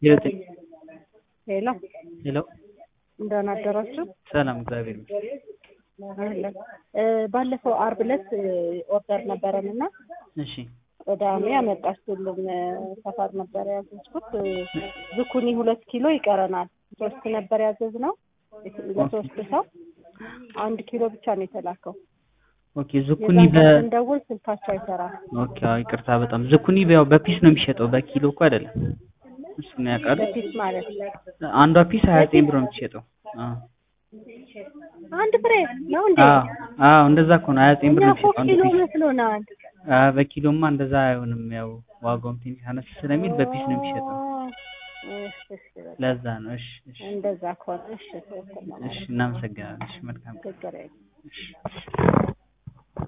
ዘጠኝ ሄሎ ሄሎ እንደምን አደራችሁ? ሰላም እግዚአብሔር ይመስገን። አለን። እ ባለፈው አርብ ዕለት እ ኦርደር ነበረን እና እሺ ቅዳሜ አመጣችሁልን እ ሰፈር ነበር ያዘዝኩት እ ዝኩኒ ሁለት ኪሎ ይቀረናል። ሶስት ነበር ያዘዝነው ለሶስት ሰው አንድ ኪሎ ብቻ ነው የተላከው። ኦኬ ዝኩኒ የዛን በ ቀን ስንደውል ስልካቸው አይሰራም። ኦኬ አዎ ይቅርታ በጣም ዝኩኒ ያው በፒስ ነው የሚሸጠው በኪሎ እኮ አይደለም። እሱን ያውቃሉ። በፊት ማለት ነው። አንዷ ፒስ ሀያ ዘጠኝ ብር ነው የምትሸጠው። አዎ አንድ ፍሬ ነው እንዴ? አዎ አዎ እንደዛ እኮ ነው ሀያ ዘጠኝ ብር እኛ ነው እኮ የሚሸጠው አንዱ ኪሎ ፒስ። መስሎናል። አዎ በኪሎማ እንደዛ አይሆንም። ያው ዋጋውም ትንሽ አነስ ስለሚል በፒስ ነው የሚሸጠው። እሺ፣ እሺ፣ በቃ ለዛ ነው። እሺ እሺ እንደዛ ከሆነ እሺ፣ ትክክል ነው እሺ ማለት ነው። እናመሰግናለን። እሺ መልካም ቀን። ችግር የለም። እሺ